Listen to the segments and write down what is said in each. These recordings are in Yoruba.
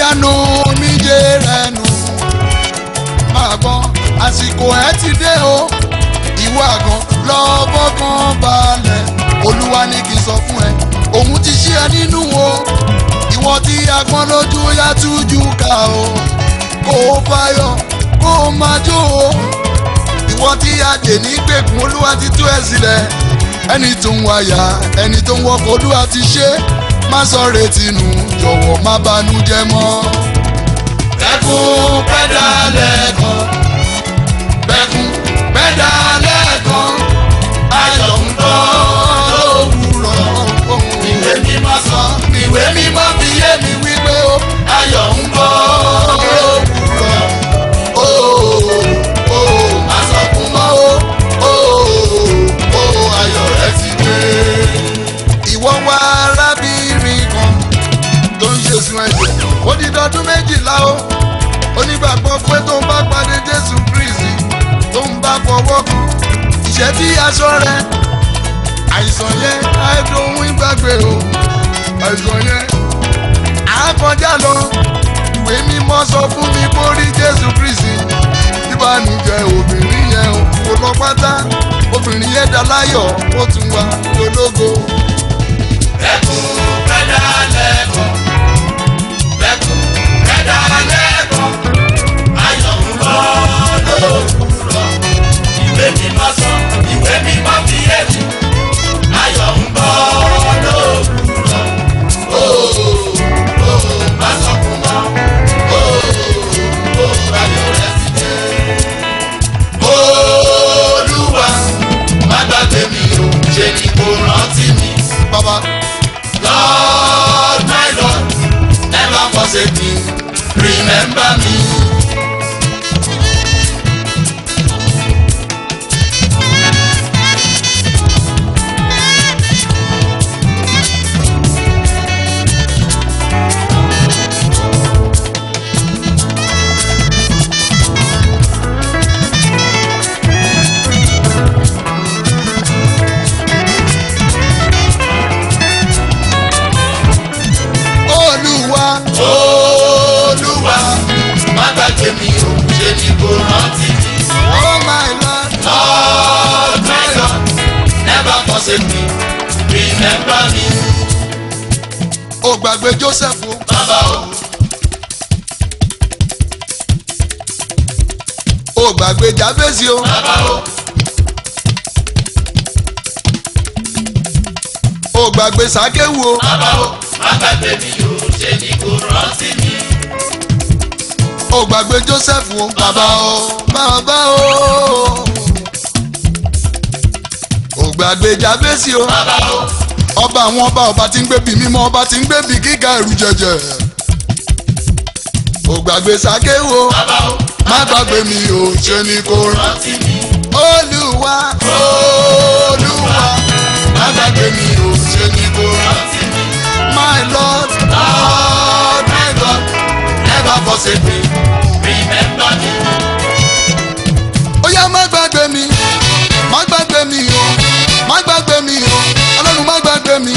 nu omijé rẹ nù máa gbọ́ àsìkò ẹ ti dé o ìwọ àgàn lọ́bọ̀ kan balẹ̀ olúwa ní kí n sọ fún ẹ òun ti ṣí ẹ nínú o ìwọ tí agbọ́n lójú yá tújú ká o kó o fáyọ̀ kó o máa jó o ìwọ tí adè ní gbèkùn olúwa ti tú ẹ sílẹ̀ ẹni tó ń wáyà ẹni tó ń wọkọ̀ olúwa ti ṣe má sọ retí nù jọ̀wọ́ má banújẹ́ mọ́. bẹ́kún pẹ́dà lẹ́ẹ̀kan bẹ́kún pẹ́dà lẹ́ẹ̀kan ayọ̀ ń bọ̀ lówùrọ̀ ìwé mímọ́ sọ ìwé mímọ́ fi yé mi wípé ó ayọ̀ ń bọ̀ lówùrọ̀ ó ó má sọkún mọ́ ó ó ó ayọ̀ rẹ ti dé. ìwọ wá arábìnrin kan tó ń ṣe sun ẹ̀jẹ̀ ó di dọdún méjìlá o onígbàgbọ́ pé tó ń bá pàdé jésù kristi tó ń bá fọwọ́ kan ìṣẹ́ tí aṣọ rẹ àìsàn yẹn àìdóhun ìgbàgbé o àìsàn yẹn àákọjá lọ ìwé mímọ́ sọ fún mi kó rí jésù kristi ìbànújẹ́ obìnrin yẹn o kò lọ pátá obìnrin yẹn dá láyọ̀ ó tún wá ológo. Bẹ́kún pẹ́dà lẹ́ẹ̀kan. Bẹ́kún pẹ́dà lẹ́ẹ̀kan. Ayọ̀ ń bọ̀ lówùrọ̀. Ìwé mímọ́ sọ, ìwé mímọ́ fi yé mi. Ayọ̀ ń bọ̀ lówùrọ̀. Ó ó má sọkún mọ́. Ó ó ayọ̀ rẹ̀ ti dé. Olúwa má gbàgbé mi o, ṣe ni kò rántí mi. bàbá Lord, my Lord, never forsake me. Remember me. olúwa Olúwa, má gbàgbé mi o, ṣe ni kò rántí mi. oh my lord Lord, my Lord, never forsake me. Remember me. ó gbàgbé joseph o Bàbá o, ó gbàgbé jabesi o bàbá o, ó gbàgbé sakewu o bàbá o, má gbàgbé mi o, ṣe ni kò rántí mi. ó gbàgbé joseph o bàbá o bàbá o ó gbàgbé jabesi o Bàbá o, ọba àwọn ọba ọba tí ń gbébi mímọ́ ọba tí ń gbébi gíga ẹrù jẹjẹ ó gbàgbé sakewu o bàbá o, má gbàgbé mi ò ṣe ni kò rán rántí mi. olúwa olúwa má gbàgbé mi ò ṣe ni kò rán Rántí mi. my lord lord my god Never forsake me. Remember me. ó yá má gbàgbé mi má gbàgbé mi o má gbàgbé mi o ọlọ́run má gbàgbé mi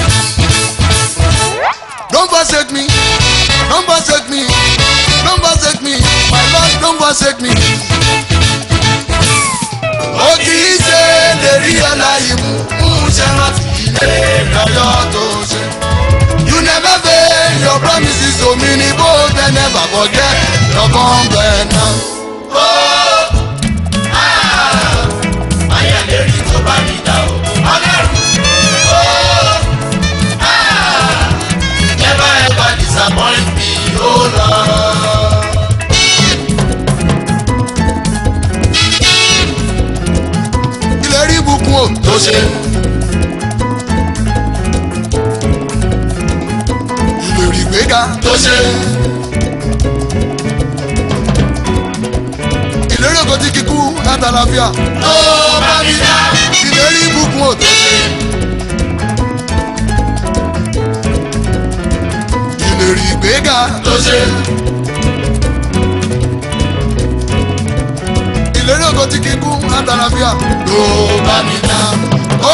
don't forsake me don't forsake me don't forsake me my lord don't forsake me. ó kì í ṣe lè rí aláyé mú mú ṣe rántí ilé ìdájọ́ tó ṣe. you never fail your promises to me ni bó tẹ never forget your covenant. Ayẹ̀lérí tó bá mi dá o. Ọlọ́run. Never ever disappoint me, oh Lord. ìlérí ìbùkún o tó ṣe. ìlérí ìgbéga Tó ṣe. ìlérí ògo tí kíkú látàlàfíà Tó bá mi dá. ìlérí ìbùkún o tó ṣe. ìlérí ìgbéga Tó ṣe. ìlérí ògo tí kíkú látàlàfíà Tó bá mi dá. ó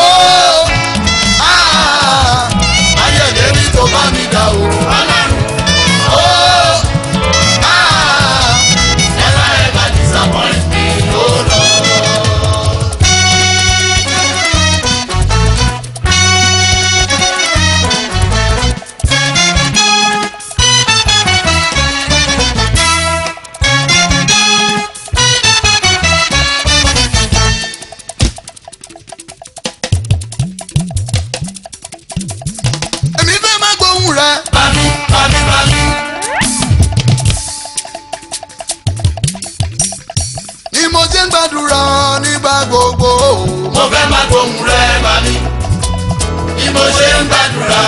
ah, Ayẹ̀lérí tó bá mi dá o. Ọlọ́run. ó mo ṣe ń gbàdúrà nígbà gbogbo. mo fẹ́ máa gbóhùn rẹ bá mi bí mo ṣe ń gbàdúrà.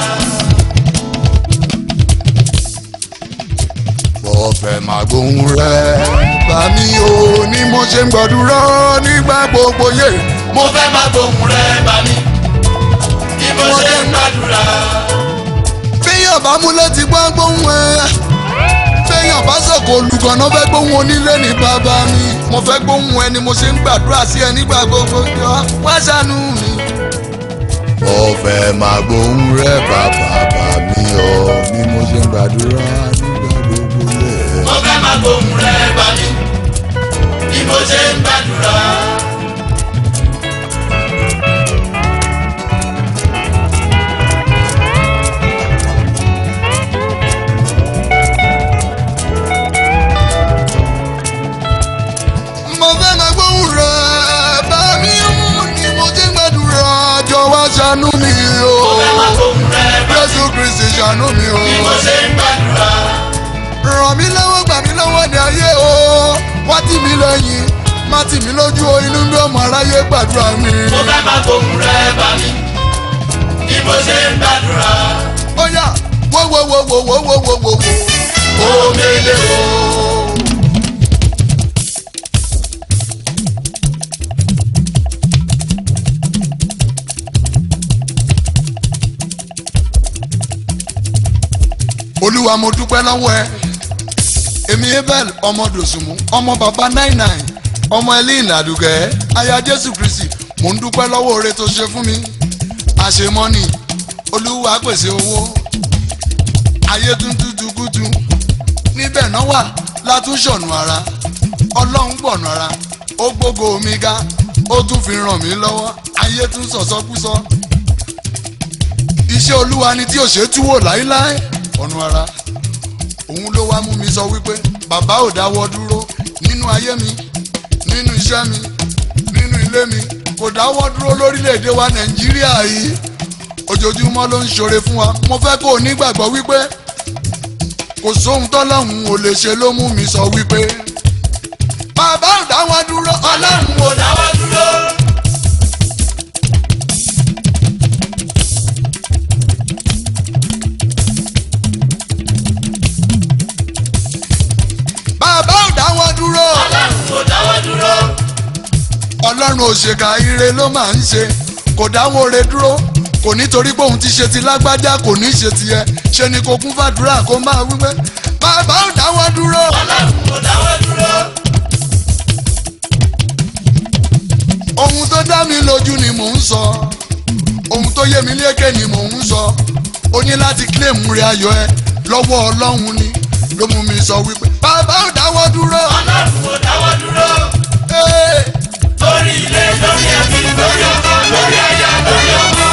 mo fẹ́ máa gbóhùn rẹ̀ bá mi o ní mo ṣe ń gbàdúrà nígbà gbogbo yé. mo fẹ́ máa gbóhùn rẹ bá mi bí mo ṣe ń gbàdúrà. béèyàn bá mú létí gbọ́ gbóhùn ẹ̀ béèyàn bá sọ̀kò olùkọ́nà fẹ́ gbóhùn onílé ní bàbá mi mo fẹ́ gbóhùn ẹ ni mo ṣe ń gbàdúrà sí ẹ nígbà gbogbo jọ wá ṣàánú mi. mo fẹ́ máa gbóhùn rẹ̀ bàbá bá mi o ní mo ṣe ń gbàdúrà nígbà gbogbo yé. mo fẹ́ máa gbóhùn rẹ bá mi bí mo ṣe ń gbàdúrà. mo fẹ́ máa gbóhùn rẹ̀ bá mi o ní mo ṣe ń gbàdúrà jọ wá ṣàánú mi o. mo fẹ́ máa gbóhùn rẹ bá mi Jésù Kristi ṣàánú mi o. bí mo ṣe ń gbàdúrà. ràn mí lọ́wọ́ gbà mí lọ́wọ́ ní ayé o wá tì mí lẹ́yìn má tì mí lójú o inú bí ọmọ aráyé gbàdúrà mi. mo fẹ́ máa gbóhùn rẹ bá mi bí mo ṣe ń gbàdúrà. ó yá wo wo wo wo wo wo wo wo wo. omele o. olúwa mo dúpẹ́ lọ́wọ́ ẹ èmi abel ọmọ dòsùnmù ọmọ bàbá nine nine ọmọ elin àdùgẹ́ aya jésù kristi mo ń dúpẹ́ lọ́wọ́ oore tó ṣe fún mi àṣemọ́nì olúwa pèsè owó ayé tún tútù kútu níbẹ̀ náà wà látúnṣọ̀nù ara ọlọ́run gbọ̀nù ara ó gbógo mi ga ó tún fi ràn mí lọ́wọ́ ayé tún sọ̀sọ́kúsọ iṣẹ́ olúwa ni tí ò ṣe túwò láíláí ọ̀nù ara òun ló wá mú mi sọ wípé bàbá ò dáwọ́ dúró nínú ayé mi nínú iṣẹ́ mi nínú ilé mi kò dáwọ́ dúró lórílẹ̀‐èdè wa nàìjíríà yìí ojoojúmọ́ ló ń ṣoore fún wa mo fẹ́ kó o nígbàgbọ́ wípé kò sóhun tọ́lọ́hún ò lè ṣe ló mú mi sọ wípé bàbá ò dáwọ́ dúró ọlọ́run mo dáwọ́ dúró. bàbá ò dáwọ́ dúró ọlọ́run mo dáwọ́ dúró. ọlọ́run òṣèkà ire ló máa ń ṣe kò dáwọ́ oore dúró kò nítorí pé òun ti ṣe ti lágbájá kò ní ṣe tiẹ̀ ṣe ni kò kún fàdúrà kó máa wípé bàbá ò dáwọ́ dúró ọlọ́run mo dáwọ́ dúró. ohun tó dá mi lójú ni mò ń sọ ohun tó yé mi lékè ni mò ń sọ o ní láti claim rẹ ayọ̀ ẹ lọ́wọ́ ọlọ́run ni ló mú mi sọ wípé bàbá ò dáwọ́ dúró. ọlọ́run mo dáwọ́ dúró. Hey! lórí ilé lórí ẹbí lórí ọkọ lórí aya lórí ọmọ.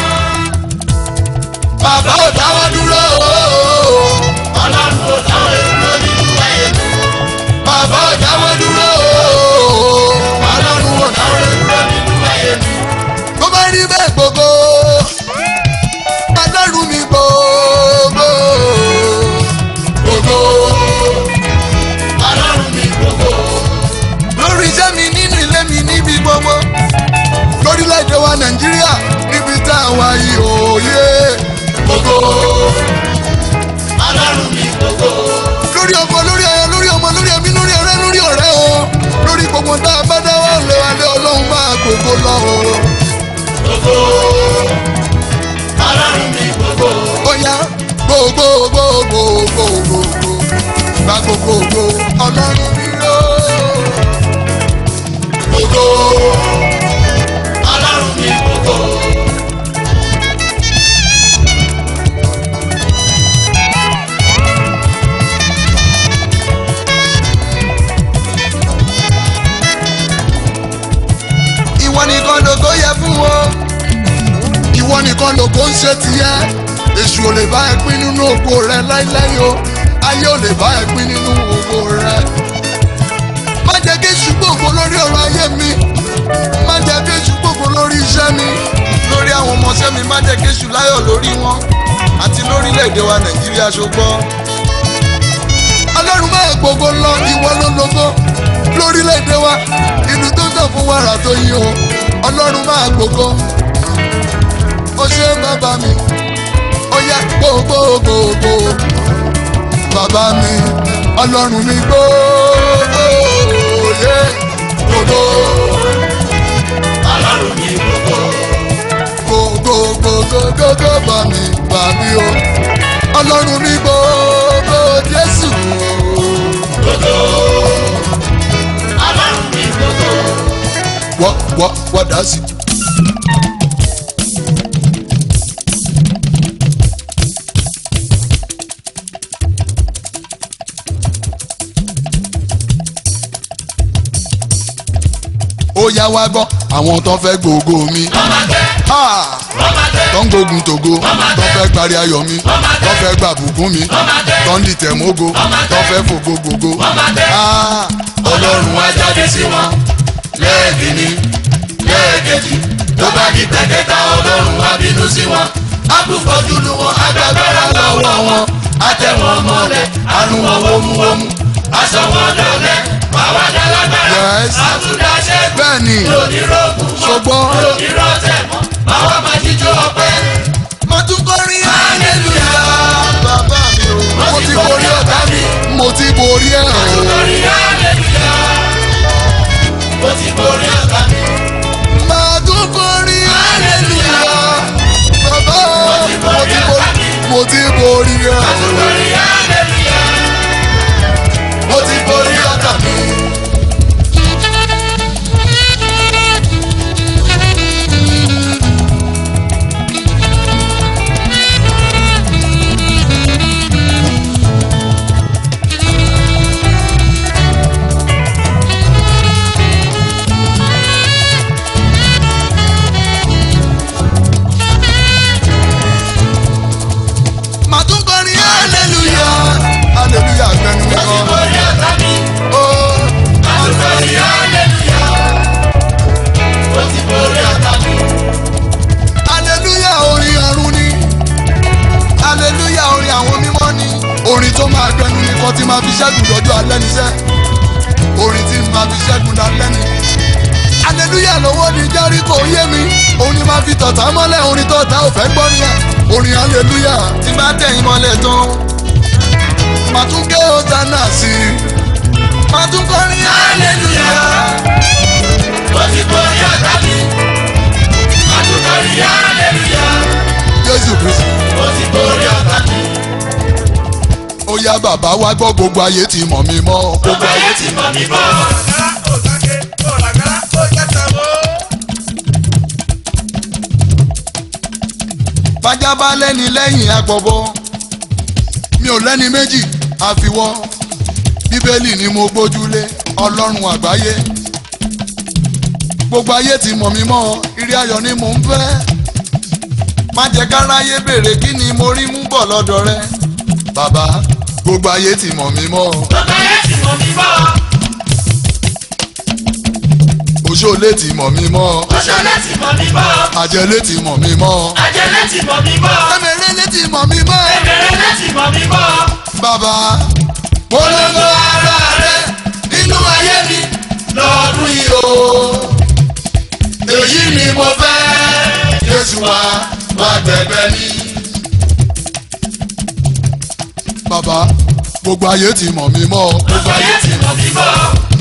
bàbá ò dáwọ́ dúró. ọlọ́run mo dáwọ́ dúró nínú ayé mi. bàbá ò dáwọ́ dúró. ọlọ́run ò dáwọ́ dúró. dúró nínú ayé mi. bó bá rí bẹ́ẹ̀ gbogbo ọlọ́run mi gbogbo gbogbo ọlọ́run mi gbogbo. lórí iṣẹ́ mi nínú ilé mi níbi gbogbo lórílẹ̀‐èdè wa nàìjíríà níbi tá a wà yìí òye gbogbo ọlọ́run mi gbogbo. lórí ọkọ lórí aya lórí ọmọ lórí ẹbí lórí ọ̀rẹ́ lórí ọ̀rẹ́ o lórí gbogbo tá a bá dáwọ́ lé wa lé ọlọ́run máa gbogbo lọ o. gbogbo. ọlọ́run mi gbogbo. Oya gbogbo gbogbo gbogbo gba gbogbo gbogbo ọlọ́run mi yó. gbogbo. ọlọ́run mi gbogbo. Ìwọ nìkan lògo yẹ fún wọn. Ìwọ nìkan lògo ń ṣe tiẹ̀. Èṣù ò lè bá ẹ pín nínú ògo rẹ láíláí o. Ayé ò lè bá ẹ pín nínú ògo rẹ. Má jẹ́ kí èṣù gbòòfò lórí ọ̀rọ̀ ayé mi. Má jẹ́ kí èṣù gbòòfò lórí iṣẹ́ mi. Lórí àwọn ọmọọṣẹ́ mi, má jẹ́ kí èṣù láyọ̀ lórí wọn. Àti lórílẹ̀‐èdè wa Nàìjíríà ṣùgbọ́n. Ọlọ́run máa gbogbo lọ ìwọ ló lógo lórílẹ̀‐èdè wa ìlú tó sàn fún wàrà tó yí o ọlọ́run máa gbogbo ó ṣe bàbá mi ó yẹ gbogbogbò bàbá mi ọlọ́run mi gbogbo yẹ gbogbo ọlọ́run mi gbogbo. gbogbogbogbogbò bá mi bá mi o ọlọ́run mi gbogbo jésù gbogbo. ọlọ́run mi gbogbo. wọ́ wọ́ wọ́ dá sí. ó yá wá gbọ́ àwọn tó fẹ́ gbogbo mi. wọ́n máa gbẹ́. Ah! wọ́n máa gbẹ́. tó ń gbógun tògo tó fẹ́ gbari ayọ̀ mi tó fẹ́ gba bùkún mi tó ń dìtẹ̀ mógo tó fẹ́ fògo gbogbo. Ah! ọlọ́run á jáde sí wọn. lẹ́ẹ̀kìnní lẹ́ẹ̀kejì tó bá di pẹ̀kẹ́ta ọlọ́run á bínú sí wọn. á kú fọ́jú lu wọn agbára lọ́wọ́ wọn. á tẹ̀ wọ́n mọ́lẹ̀ àánú wọn wómúwómú. aṣọ wọn dọ̀lẹ́ wàá dá lágbára. Yes. àtúndà ṣẹ́gun bẹ́ẹ̀ ni onírògùn mọ́ ṣùgbọ́n onírọ̀tẹ̀ mọ́ báwa máa jíjó ọpẹ́. mo tún kọrin hallelujah bàbá mi o mo ti borí ọ̀tá mi mo ti borí ẹ̀ o. borí hallelujah mo ti borí ọ̀tá mi. máa tún kọrin hallelujah bàbá mo ti borí mo ti borí ẹ̀ o. borí hallelujah mo ti borí ọ̀tá mi. màá tún kọrin hallelujah hallelujah gbẹnu mi mo ti kan. borí ọ̀tá mi. Oh. mo ti borí hallelujah mo ti borí ọ̀tá mi. aleluya orin ọ̀run ni aleluya orin àwọn mímọ́ ni orin tó máa gbẹnu ni kan tí máa fi ṣẹ́gun lọ́jọ́ alẹ́ níṣẹ́ orin tí máa fi ṣẹ́gun lálẹ́ ni aleluya lọ́wọ́ ni jẹ́ríkò yé mi orin máa fi tọ̀tà mọ́lẹ̀ orin tọ̀tà ò fẹ́ gbọ́ nìyẹn orin aleluya tí bá tẹ̀yìn mọ́lẹ̀ tán màá tún gé ọ̀tánà sí i màá tún kọrin aleluya mo ti borí ọ̀tá mi. mo ti borí hallelujah jésù kristu. mo ti borí ọ̀tá mi. ó yá bàbá wa gbọ́ gbogbo ayé ti mọ̀ mí mọ́ gbogbo ayé ti mọ̀ mí bọ́. bájá bá lẹ́ni lẹ́yìn agbọ̀bọ mi ò lẹ́ni méjì àfiwọ́ bíbélì ni mo gbójúlé ọlọ́run àgbáyé gbogbo ayé ti mọ̀ mí mọ́ ìrí ayọ̀ ni mò ń fẹ́ má jẹ́ káráyé béèrè kí ni mo rí mú bọ̀ lọ́dọ̀ rẹ bàbá gbogbo ayé ti mọ̀ mí mọ́ gbogbo ayé ti mọ̀ mí bọ́. òṣòlé ti mọ̀ mí mọ́ Oṣolẹ́ ti mọ̀ mí bọ́. àjẹlé ti mọ̀ mí mọ́ Ajẹ́lẹ́ ti mọ̀ mí bọ́. ẹ̀mẹ̀rẹ̀lẹ̀ ti mọ̀ mí mọ́ Ẹ̀mẹ̀rẹ̀lẹ́ ti mọ̀ mí bọ́. bàbá Polongo ara rẹ̀ nínú ayé mi lọ́dún yìí o. Èyí ni mo fẹ́. Jésù wa wá gbẹ̀gbẹ́ mi. bàbá gbogbo ayé ti mọ̀ mí mọ́ Gbogbo ayé ti mọ̀ mí bọ́.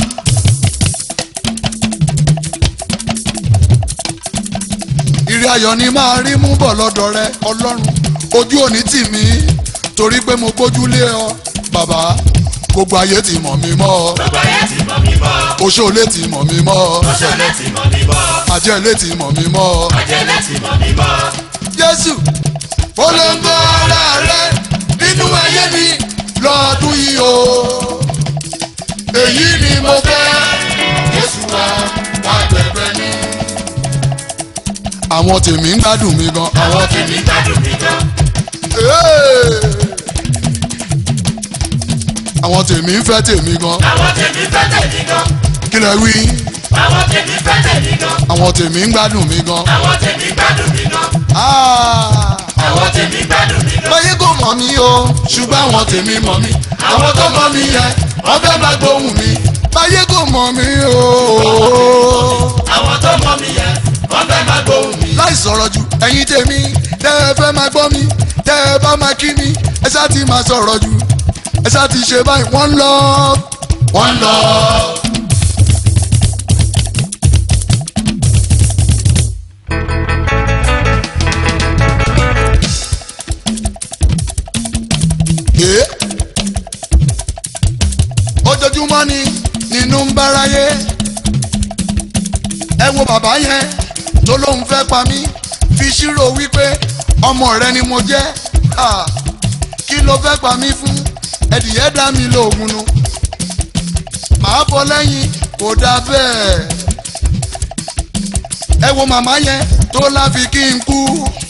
ìrì ayọ̀ ni máa rí mú bọ̀ lọ́dọ̀ rẹ ọlọ́run ojú òní tì mí torí pé mo gbójúlé ọ bàbá gbogbo ayé ti mọ̀ mí mọ́ Gbogbo ayé ti mọ̀ mí bọ́. oṣoolé ti mọ̀ mí mọ́ Oṣolẹ́ ti mọ̀ mí bọ́. àjẹlé ti mọ̀ mí mọ́ Ajẹ́lẹ́ ti mọ̀ mí bọ́. jésù polongo ara rẹ nínú ayé mi lọ́dún yìí o èyí ni mo fẹ́ jésù wa wá gbẹgbẹ ní. àwọn tèmi ń gbádùn mi gan. Àwọn tèmi gbádùn mi gan. Hey! àwọn tèmi ń fẹ́ tèmi gan. Àwọn tèmi fẹ́ tèmi gan. kí lẹ wí. Àwọn tèmi fẹ́ tèmi gan. àwọn tèmi ń gbádùn mi gan. Àwọn tèmi gbádùn mi gan. Ah! Àwọn tèmi gbádùn mi gan. báyé kò mọ̀ mí o ṣùgbọ́n àwọn tèmi mọ̀ mí. Àwọn tó mọ̀ mí yẹn, wọ́n fẹ́ máa gbóhùn mi. báyé kò mọ̀ mí o ẹ̀yin tèmi tẹ́ ẹ fẹ́ máa gbọ́ mi tẹ́ ẹ bá máa kí mi ẹ ṣáà ti máa sọ̀rọ̀ jù ẹ ṣáà ti ṣe báyìí wọ́n lọ. wọ́n lọ. Ẹ́ ojoojúmọ́ ni nínú ń báráyé ẹ wo bàbá yẹn tó lóun fẹ́ pa mí fi ṣírò wípé ọmọ rẹ ni mo jẹ́ Ah, kí ló fẹ́ pa mí fún ẹ̀dìyẹ dá mi lóògùn nu màá bọ́ lẹ́yìn kò dáa bẹ́ẹ̀ ẹ wo màmá yẹn tó láfi kí n kú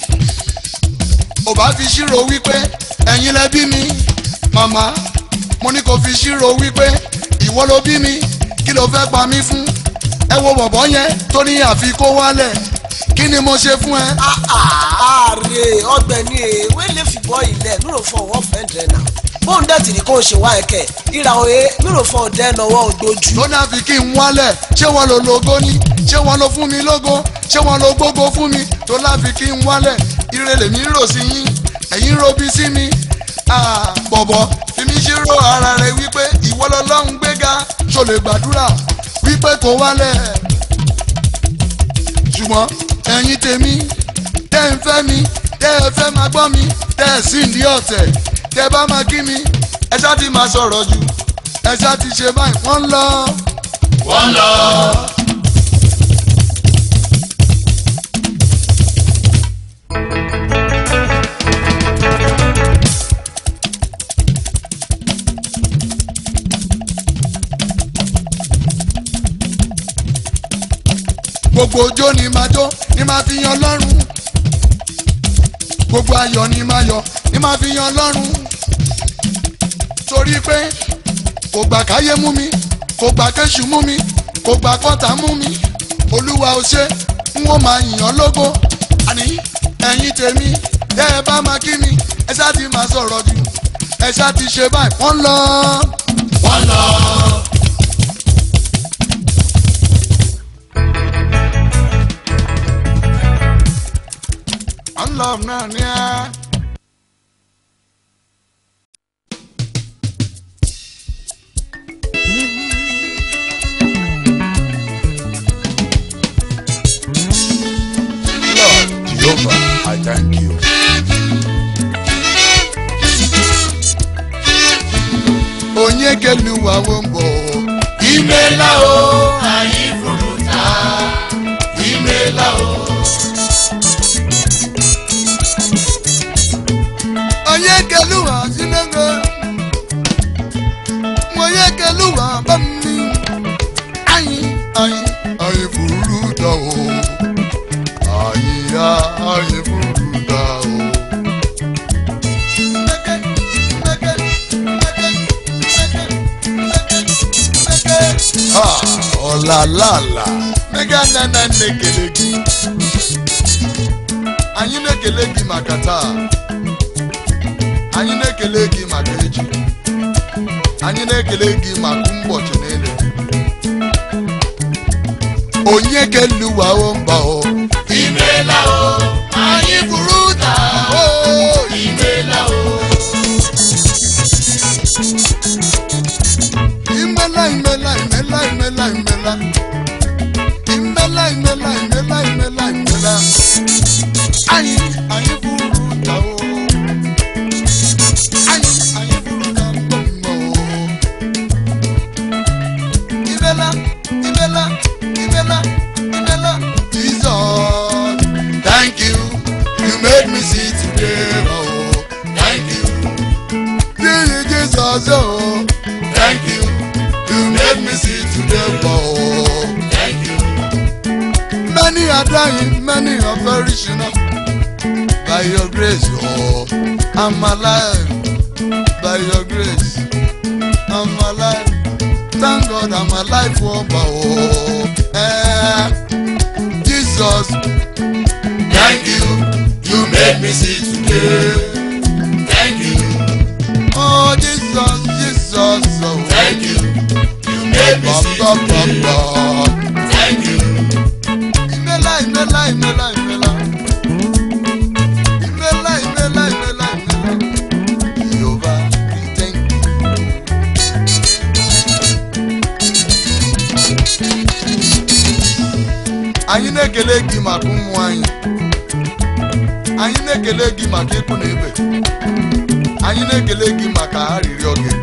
ò bá fi ṣírò wípé ẹ̀yin lẹ bí mi màmá mo ní kó fi ṣírò wípé ìwọ ló bí mi kí ló fẹ́ pa mí fún ẹ wo bọ̀bọ̀ yẹn tó ní àfi kó wálẹ̀ kí ni mo ṣe fún ẹ. ààrẹ ọ̀gbẹ́ni ewé lè fìbọ ilẹ̀ mi ò fọ ọwọ́ fẹndẹ náà bóun dẹ̀ tì ní kó o ṣe wá ẹ̀kẹ́ ìrà òye mi ò fọ ọdẹ náwó ògbójú. tó náà fi kí n wálẹ̀ ṣé wọ́n lo logo ní ṣé wọ́n lo fún mi lógo ṣé wọ́n lo gbógo fún mi tó láfi kí n wálẹ̀ ire lèmi ń rò sí yín ẹ̀yin robi sí mi Ah, bọ̀bọ̀ fi mi ṣírò ara rẹ wípé ìwọ lọ́lọ́run gbéga ṣò lè gbàdúrà wípé kó wálẹ̀ ṣùgbọ́n ẹ̀yin tèmi tẹ́ ń fẹ́ mi tẹ́ ẹ fẹ́ máa gbọ́ mi tẹ́ ẹ sì ń di ọ̀tẹ̀ tẹ́ bá máa kí mi ẹ ṣáà ti máa sọ̀rọ̀ jù ẹ ṣáà ti ṣe báyìí wọ́n ń lọ. wọ́n lọ. gbogbo ojó ni máa jó ni máa fi yan lọ́rùn gbogbo ayọ̀ ni máa yọ̀ ni máa fi yan lọ́rùn torí pé kò gbà káyé mú mi kò gbà kéṣù mú mi kò gbà kọ́tà mú mi olúwa ò ṣe n ó máa yìnyàn lógo àní ẹ̀yin tèmi tẹ́ ẹ bá máa kí mi ẹ ṣáà ti máa sọ̀rọ̀ jù ẹ ṣáà ti ṣe báyìí wọ́n lọ. wọ́n lọ. wọ́n lọ náà ní ẹ́. Lord Jehovah, I thank you. Onye keluwa wo ń bọ̀. ìmẹ̀lá o ayé fòrúta ìmẹ̀lá o. Onye keluwa sinenge. Onye keluwa bá mi. Ayi ayi ayi furuta o. Ayi ya ayi furuta o. Meke, meke, meke, meke, meke, meke. Ah, ọ̀làlàlà. Mega nana nekele gị. Anyị na-ekele gị maka taa. anyị na-ekele gị maka echi anyị na-ekele gị maka ụbọchị niile onye keluwawo mba o ìmẹ̀lá o ayé buru ụda o ìmẹ̀lá o. imela imela imela imela imela imela imela imela imela imela anyị anyị buru ụda o anyị anyị buru ụda mbọ o imela imela imela imela jesus thank you you made me see today oh thank you yeah, jesus oh thank you you made me see today oh. thank you. Many are dying, many are perishing. By your grace, oh, I'm alive. By your grace, I'm alive. Thank God I'm alive, oh, oh. Eh, Jesus, Thank you, you made me see today. Thank you, oh, Jesus, Jesus, oh. thank you, you made me Ba, see ba, ba, today. ba. Thank you, Imela, imela, imela, imela. anyị na-ekele gị maka ụmụ anyị anyị na-ekele gị maka ịkụ na ibe anyị na-ekele gị maka arịrịọ gị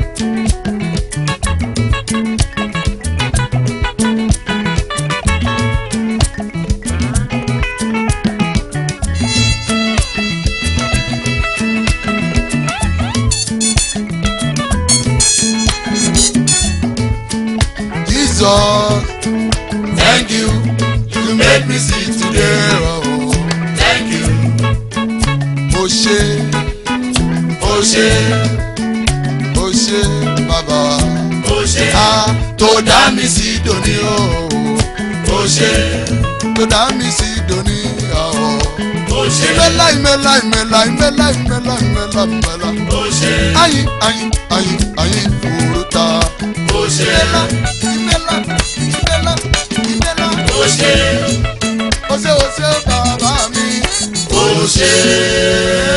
Jesus, Thank you, you made me see today. oh, Thank you, o ṣé o ṣé, o ṣé bàbá o ṣé, a tó dá mi sí dòní o o ṣé, tó dá mi sí dòní o. o ṣé, Imela imela imela imela imela imela imela. o ṣé, Ayin ayin ayin ayin furuta. o ṣé, Imela imela imela. o ṣé, Ose ose bàbá mi. o ṣé.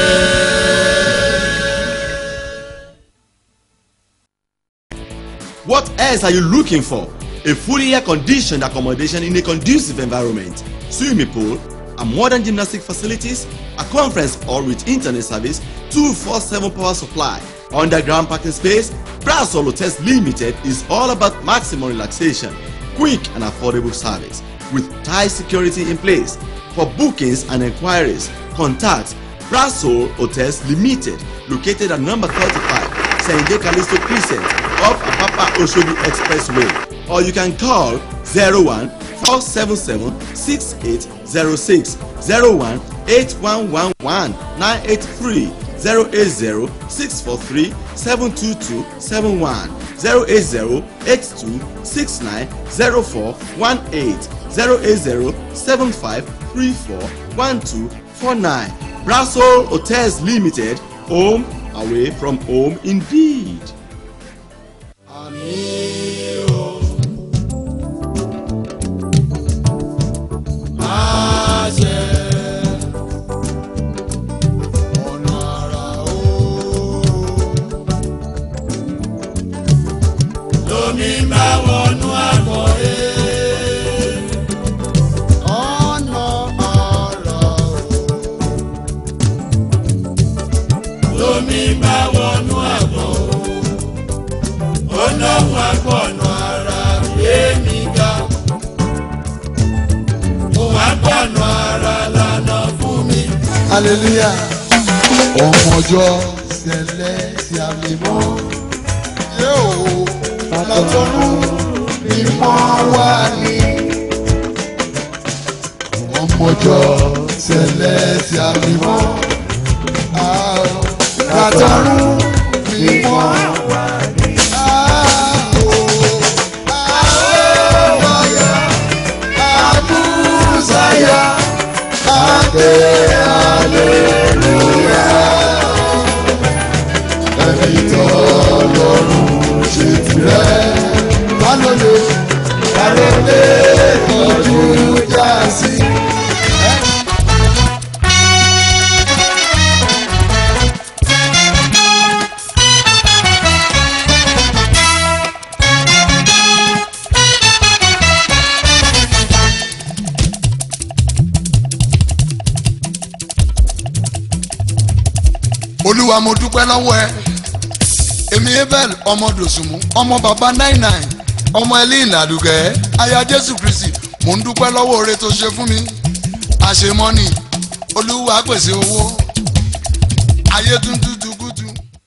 What else are you looking for? A fully air-conditioned accommodation in a conducive environment, swimming pool, a modern gymnastic facilities, a conference hall with internet service, 247 power supply, underground parking space. Brasol Hotels Limited is all about maximum relaxation, quick and affordable service with tight security in place. For bookings and inquiries, contact Brasol Hotels Limited, located at number 35, Sende Callisto Crescent, off Apapa Oshobi Expressway. Or you can call 01 477 6806, 01 8111 983, 080 643 722 71, 080 82 69 0418, 080 75 34 1249. Brasol Hotels Limited, home away from home indeed. Ọ̀nà àrà o. Lomi bá wọnú àgọ́ ẹ̀. Ọ̀nà àrà o. Lomi bá wọnú àgọ́ o. Ó lọ́wọ́ àgbọ̀nà ara gbé mi ga. Ó wá gbọ̀nà ara lànà fún mi. hallelujah ọmọjọ sẹlẹ tí a lè mọ yóò látọrún mímọ́ wá ní. ọmọjọ sẹlẹ tí a lè mọ látọrún mímọ́ wá ní. Àbúzáyà, Adé aleluya. Ẹni tó lọ́rùn ṣe tirẹ̀. Alóye, alóye ojú já sí. olúwa mo dúpẹ́ lọ́wọ́ ẹ èmi abel ọmọ dòsùnmù ọmọ bàbá nine nine ọmọ elin àdùgẹ́ aya jésù kristi mò ń dúpẹ́ lọ́wọ́ oore tó ṣe fún mi àṣemọ́nì olúwa pèsè owó ayé tún tútù kútù.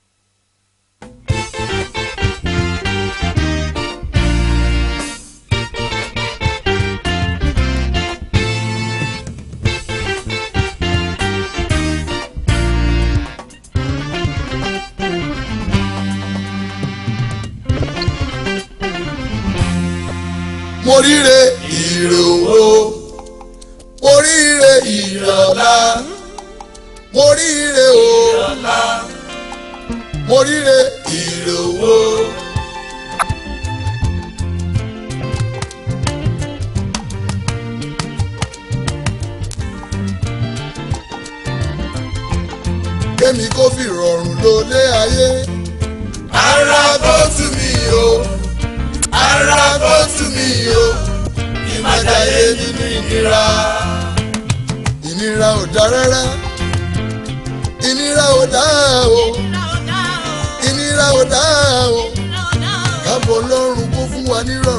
mo ríre ire owó mo ríre ire ọlá mo ríre o mo ríre ire owó. kémi kó fi rọrùn lólé ayé Ara bó tú mi o, ara bó tú mi o, má jayé nínú ìnira ìnira ò dá rárá ìnira ò dá o ìnira ò dá o kábọ̀ lọ́rùn kó fún wa nírọ̀